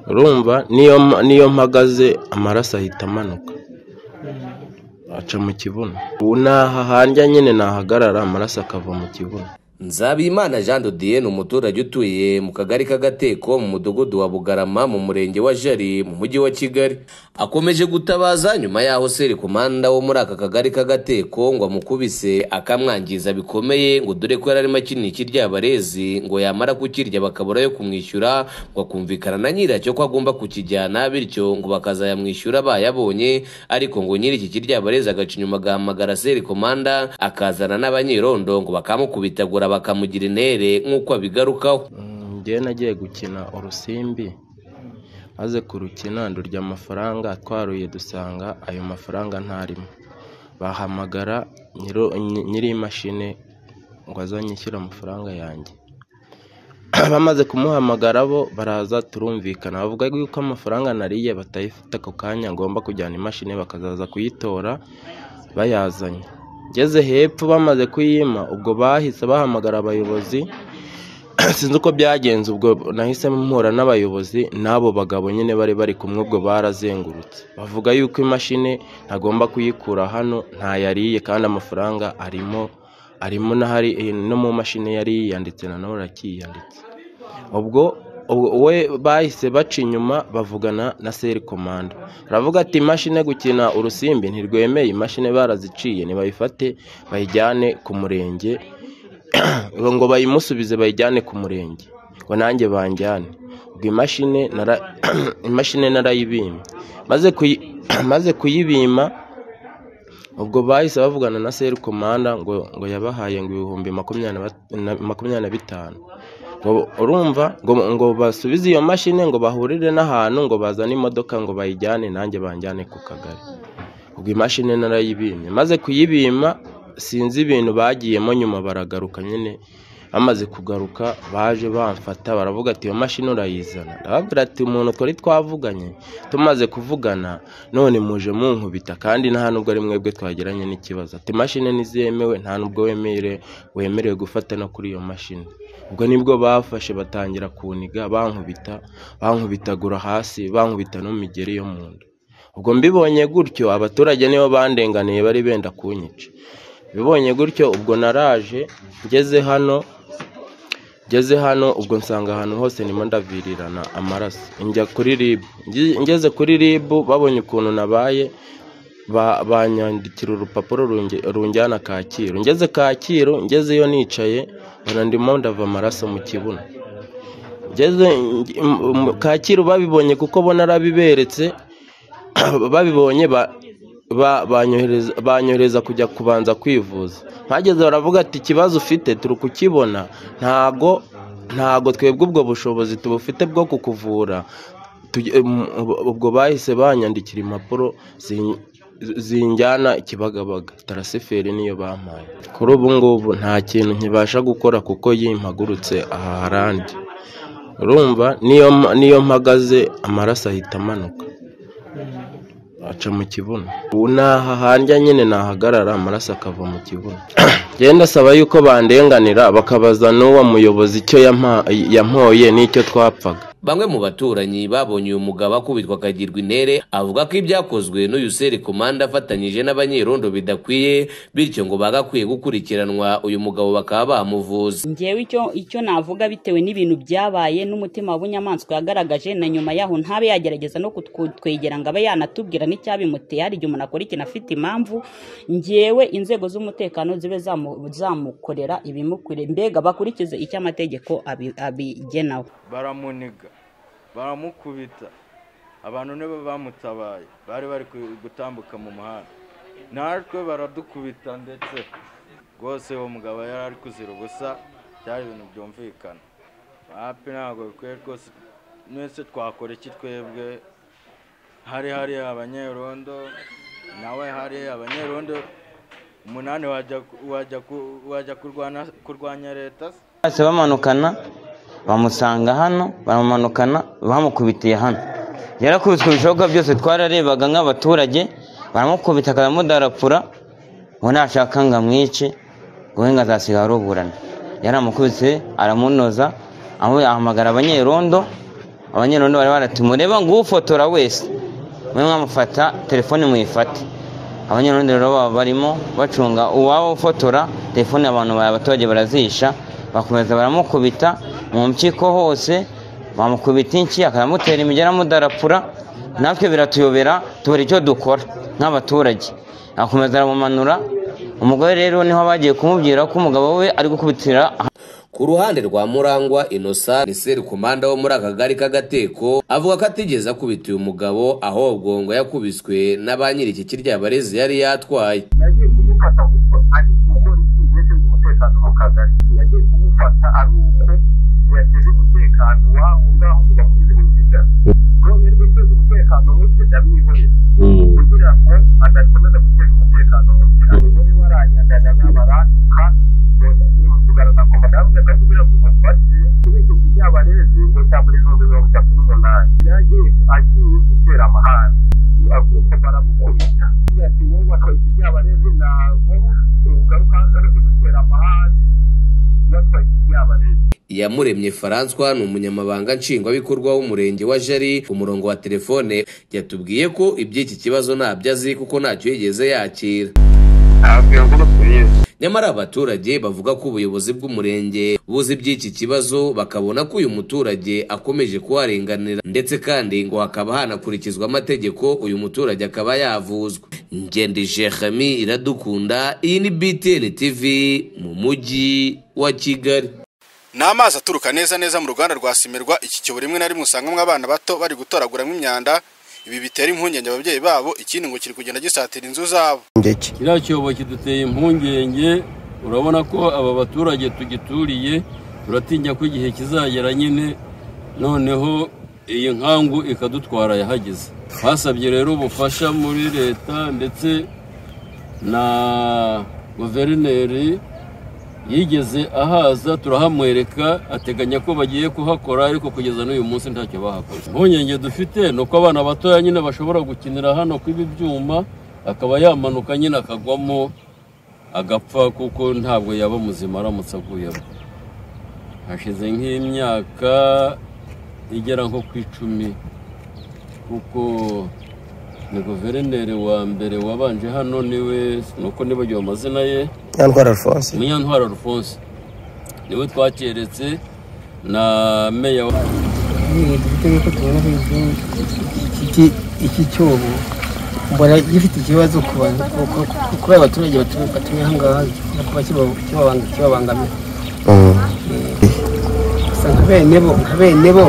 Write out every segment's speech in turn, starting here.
urumva niyo niyo mpagaze amaraso ahita amanuka aca mu kibuno ubu naha hanjya nyine nahagarara amaraso akava mu kibuno Nzabimana Jean de Dieu ni umuturage utuye mu kagari k'agateko mu mudugudu wa Bugarama mu murenge wa Jari mu mujyi wa Kigali akomeje gutabaza nyuma y'aho Kumanda wo muri aka kagari k'agateko ngo amukubise akamwangiza bikomeye ngo dore ko yari arimo akina ikirya barezi ngo yamara kukirya bakabura yo kumwishyura ngo akumvikana na nyiracyo ko agomba kukijyana bityo ngo bakazayamwishyura bayabonye ariko ngo nyiri iki kirya barezi agaca inyuma agahamagara Kumanda akazana n'abanyerondo ngo bakamukubitagura bakamugira intere nk'uko abigarukaho njyewe nagiye gukina urusimbi maze kurukina ndurya amafaranga twaruye dusanga ayo mafaranga ntarimo bahamagara nyiri imashini ngo azanyishyure amafaranga yanjye bamaze kumuhamagara bo baraza turumvikana bavuga yuko amafaranga nariye batayifite ako kanya ngomba kujyana imashini bakazaza kuyitora bayazanye ngeze hepfo bamaze kuyima ubwo bahise bahamagara abayobozi sinzi uko byagenze ubwo nahise mpura n'abayobozi n'abo bagabo nyine bari bari kumwe ubwo barazengurutse bavuga yuko imashini ntagomba kuyikura hano ntayariye kandi amafaranga arimo arimo no mu mashini yari yiyanditse nanone arakiyanditse ubwo we bahise baca inyuma bavugana na seri komanda baravuga ati imashini gukina urusimbi ntirwemeye imashini baraziciye ntibayifate bayijyane ku murenge ngo bayimusubize bayijyane ku murenge ngo nanjye banjyane ubwo imashini narayibimye maze kuyibima ubwo bahise bavugana na seri komanda ngo ngo yabahaye ngo ibihumbi makumyabiri na bitanu urumva ngo basubize iyo mashini ngo bahurire n'ahantu ngo bazane imodoka ngo bayijyane nanjye banjyane ku kagari ubwo imashini narayibimye maze kuyibima sinzi ibintu bagiyemo nyuma baragaruka nyine bamaze kugaruka baje bamfata baravuga ati iyo mashini urayizana ndababwira ati umuntu twari twavuganye tumaze kuvugana none muje munkubita kandi nta nubwo ari mwebwe twageranye n'ikibazo ati imashini ntizemewe nta nubwo wemerewe gufata no kuri iyo mashini ubwo nibwo bafashe batangira kuniga bankubita bankubitagura hasi bankubita n'umigeri yo mu nda ubwo mbibonye gutyo abaturage nibo bandenganiye bari benda kunyica bibonye gutyo ubwo naraje ngeze hano ngeze hano ubwo nsanga ahantu hose ndimo ndavirirana amaraso njya kuri ribu ngeze kuri ribu babonye ukuntu nabaye banyandikira urupapuro runjyana kacyiru ngeze kacyiru ngezeyo nicaye mbona ndimo ndava amaraso mu kibuno kacyiru babibonye kuko bona arabiberetse babibonye banyohereza kujya kubanza kwivuza mpageze baravuga ati ikibazo ufite turi kukibona ntago ntago twebwe ubwo bushobozi tubufite bwo kukuvura ubwo bahise banyandikira impapuro zinjyana ikibagabaga tarasiferi niyo bampaye kuri ubu ngubu nta kintu nkibasha gukora kuko yimpagurutse aha harandi urumva niyo mpagaze amaraso ahita amanuka aca mu kibuno ubu naha hanjya nyine nahagarara amaraso akava mu kibuno genda asaba yuko bandenganira bakabaza n'uwo muyobozi icyo yampoye n'icyo twapfaga bamwe mu baturanyi babonye uyu mugabo akubitwa akagirwa intere avuga ko ibyakozwe n'uyu seri komanda afatanyije n'abanyerondo bidakwiye bityo ngo bagakwiye gukurikiranwa uyu mugabo bakaba bamuvuza ngewe icyo icyo navuga bitewe n'ibintu byabaye n'umutima w'ubunyamaswa yagaragaje na nyuma yaho ntabe yagerageza no kutwegera ngo abe yanatubwira n'icyabimuteye hari igihe umuntu akora ikintu afite impamvu ngewe inzego z'umutekano zibe zamukorera ibimukwiriye mbega bakurikize icyo amategeko abigenaho baramuniga baramukubita abantu nibo bamutabaye bari bari gutambuka mu muhanda natwe baradukubita ndetse rwose uwo mugabo yari ari kuzira ubusa byari ibintu byumvikana hapi ntabwo bikwiye rwose mwese twakora iki twebwe hari hari abanyerondo nawe hari abanyerondo umunani wajya kurwanya leta se bamanukana bamusanga hano baramumanukana bamukubitiye hano yarakubitwe ibishoboka byose twararebaga nk'abaturage baramukubita akamudarapfura ngo nashaka ngo amwice wowe ngo azasiga aruburana yaramukubise aramunoza ahamagara abanyerondo abanyerondo bari barati mureba ngufotora wese mwe mwamufata telefone muyifate abanyerondo rero baba barimo bacunga uwaba ufotora telefone abantu ba- abaturage barazisha bakomeza baramukubita mu mpyiko hose bamukubita inshyi akaramutera imigera amudarapura natwe biratuyobera tubura icyo dukora nk'abaturage akomeza aramumanura umugore rero niho bagiye kumubwira ko umugabo we ari gukubitira ku ruhande rwa murangwa inosa ni serikomanda wo muri akagari k'agateko avuga ko atigeze akubita uyu mugabo ahubwo ngo yakubiswe na ba nyiri iki kirya barezi yari yatwaye yagiye kumufata kuko ari umugore ushinzwe umutekano mu kagari yagiye kumufata ari uko yateze umutekano wabo ngaho ngo bamugize mu ijana rero yari guteza umutekano muke ndamwihorera kugira ngo adakomeza guteza umutekano muke abagore baranyandana baranduka tugarana ku madamu gatatu kugira ngo umufate kubera iki byabarezi ngo cya buri bihumbi mirongo itatu n'umunani yagiye agiye gutera amahane avuga baramukubita ati wowe wakoze ibyabarezi ntabwo ugaruka ari kudutera amahane watwaye ibyabarezi iyamuremye François ni umunyamabanga nshingwabikorwa w'umurenge wa jari ku murongo wa telefone yatubwiye ko iby'iki kibazo ntabyo azi kuko ntacyo yigeze yakira ntabwo ngo tubizi nyamara abaturage bavuga ko ubuyobozi bw'umurenge buzi iby'iki kibazo bakabona ko uyu muturage akomeje kuharenganira ndetse kandi ngo hakaba hanakurikizwa amategeko uyu muturage akaba yavuzwa ngende jehami iradukunda iyi ni btn tv mu mujyi wa kigali ni amazi aturuka neza neza mu ruganda rwa simirwa iki cyobo rimwe na rimwe usangamo abana bato bari gutoraguramo imyanda ibi bitera impungenge ababyeyi babo ikindi ngo kiri kugenda gisatira inzu zabo kiriya cyobo kiduteye impungenge urabona ko aba baturage tugituriye turatinya ko igihe kizagera nyine noneho iyi nkangu ikadutwara yahageze hasabye rero ubufasha muri leta ndetse na guverineri yigeze ahaza turahamwereka ateganya ko bagiye kuhakora ariko kugeza n'uyu munsi ntacyo bahakoze impungenge dufite ni uko abana batoya nyine bashobora gukinira hano kw'ibi byuma akaba yamanuka nyine akagwamo agapfa kuko ntabwo yaba muzima aramutse aguyemo hashize nk'imyaka igera nko ku icumi kuko ni guverineri wa mbere wabanje hano niwe nuko nibagiwe amazina ye nyantwara alphonse munyantwara alphonse niwe twakeretse na meya wa dufite nk'uko tubona ko iki- iki cyobo mbona gifite ikibazo ku bantu ku- ku- ku- kuri abaturage batu- batuye aha ngaha no kuba kiba- kibabang- kibabangamira gusa nka bene bo nka bene bo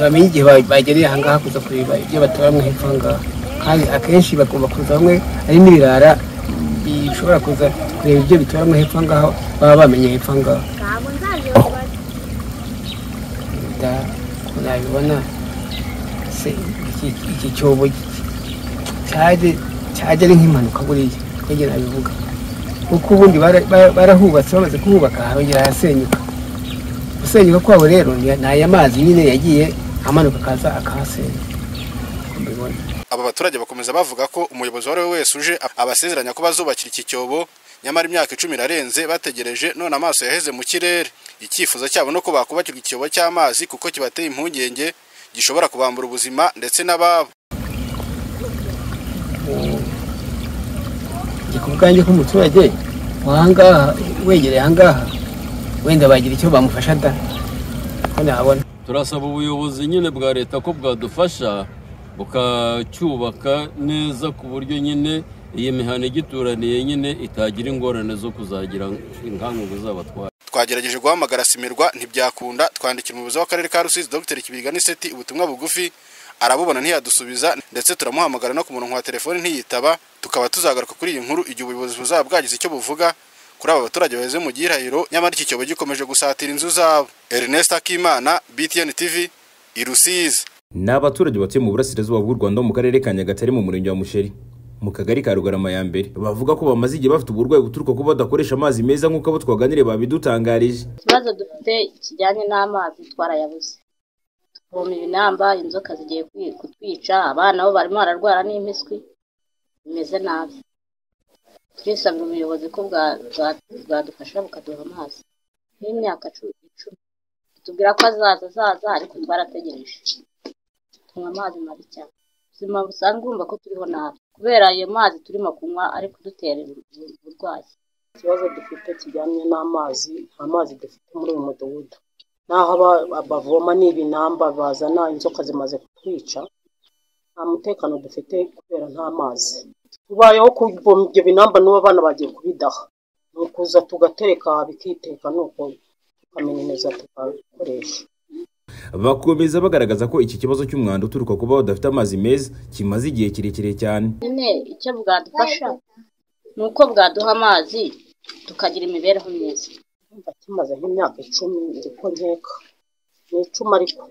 bamenya igihe ba- bagereye aha ngaha kuza kureba ibyo batoramo hepfo aha ngaha kandi akenshi bagomba kuza bamwe ari n'ibirara bishobora kuza kureba ibyo bitoramo hepfo aha ngaha baba bamenye hepfo aha ngaha da ko nabibona se iki- iki cyobo ki- cyaje cyaje ari nk'impanuka buriya nigera nabivuga kuko ubundi bara- bara- barahubatse bamaze kuhubaka harongera harasenyuka gusenyuka kwabo rero ni ni aya mazi nyine yagiye amanuka akaza akahasenya uko mbibona aba baturage bakomeza bavuga ko umuyobozi uwo ari we wese uje abasezeranya ko bazubakira iki cyobo nyamara imyaka icumi irarenze bategereje none amaso yaheze mu kirere icyifuzo cyabo ni uko bakubakirwa icyobo cy'amazi kuko kibateye impungenge gishobora kubambura ubuzima ndetse n'ababo njye ku bwanjye k'umuturage wahangaha wegereye ahangaha wenda bagira icyo bamufasha da ko nabona turasaba ubuyobozi nyine bwa leta ko bwadufasha bukacyubaka neza ku buryo nyine iyi mihanda igituraniye nyine itagira ingorane zo kuzagira inkangu ngo izabatware twagerageje guhamagara simirwa ntibyakunda twandikira umuyobozi w'akarere ka rusizi dr kibirwa n'iseti ubutumwa bugufi arabubona ntiyadusubiza ndetse turamuhamagara no ku murongo wa telefoni ntiyitaba tukaba tuzagaruka kuri iyi nkuru igihe ubuyobozi buzaba bwagize icyo buvuga kuri aba baturage baheze mu gihirahiro nyamara iki cyobo gikomeje gusatira inzu zabo ernest akimana btn tv i rusizi ni abaturage batuye mu burasirazuba bw'u rwanda mu karere ka nyagatare mu murenge wa musheri mu kagari ka rugarama ya mbere bavuga ko bamaze igihe bafite uburwayi buturuka kuba badakoresha amazi meza nk'uko abo twaganiriye babidutangarije ikibazo dufite kijyanye n'amazi twarayabuze tuvoma ibinamba inzoka zigiye kwi- kutwica abana bo barimo bararwara n'impiswi bimeze nabi twisabira ubuyobozi ko bwa- bwa- bwadufasha bukaduha amazi nk'imyaka cumi icumi tubwira ko azaza azaza ariko twarategereje tunywa amazi mabi cyane si impamvu usanga wumva ko turiho nabi kubera ayo mazi turimo kunywa ari kudutera uburwayi ikibazo dufite kijyanye n'amazi nta mazi dufite muri uyu mudugudu naho aba- bavoma ni ibinamba bazana inzoka zimaze kutwica nta mutekano dufite kubera nta mazi tubayeho kuvoma ibyo binamba n'ubu abana bagiye kubidaha ni ukuza tugatereka bikiteka nuko tukaminuza tugakoresha bakomeza bagaragaza ko iki kibazo cy'umwanda uturuka kuba badafite amazi meza kimaze igihe kirekire cyane nyine icyo bwadufasha ni uko bwaduha amazi tukagira imibereho myiza Ndumva kimaze nk'imyaka icumi ndiko nkeka ni icumi ariko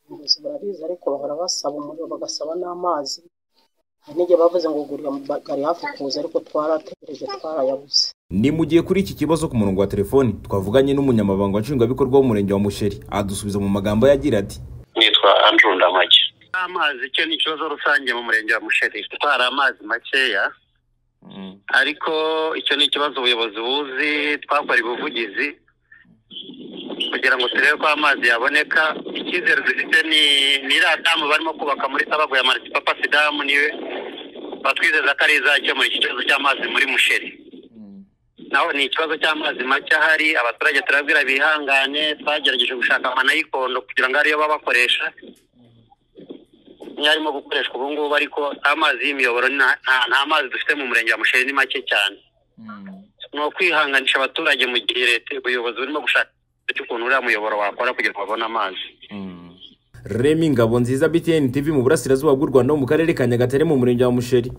ubuyobozi barabizi ariko bahora basaba umuriro bagasaba n'amazi hari n'igihe bavuze ngo gurira gari hafi kuza ariko twarategereje twarayabuze ni mu gihe kuri iki kibazo ku murongo wa telefoni twavuganye n'umunyamabanga nshingwabikorwa w'umurenge wa musheri adusubiza mu magambo yagira ati nitwa andrew ndamage amazi icyo ni ikibazo rusange mu murenge wa musheri gutwara amazi makeya ariko icyo ni ikibazo ubuyobozi buzi twakora ubuvugizi kugira ngo turebe ko amazi yaboneka icyizere dufite ni ni iriya damu barimo kubaka muri sababu ya maritipa pasi damu niwe batwizeza ko ari izakemura iki kibazo cy'amazi muri musheri naho ni ikibazo cy'amazi make ahari abaturage turabwira bihangane twagerageje gushaka amanayikondo kugira ngo ariyo baba bakoresha niyo arimo gukoreshwa ubu ngubu ariko amazi y'imiyoboro nta- nta- nta mazi dufite mu murenge wa musheri ni make cyane ni ukwihanganisha abaturage mu gihe leta ubuyobozi burimo gushaka cy'ukuntu uriya muyoboro wakora kugira ngo babone amazi remi ngabo nziza btn tv mu burasirazuba bw'u rwanda ho mu karere ka nyagatare mu murenge wa musheri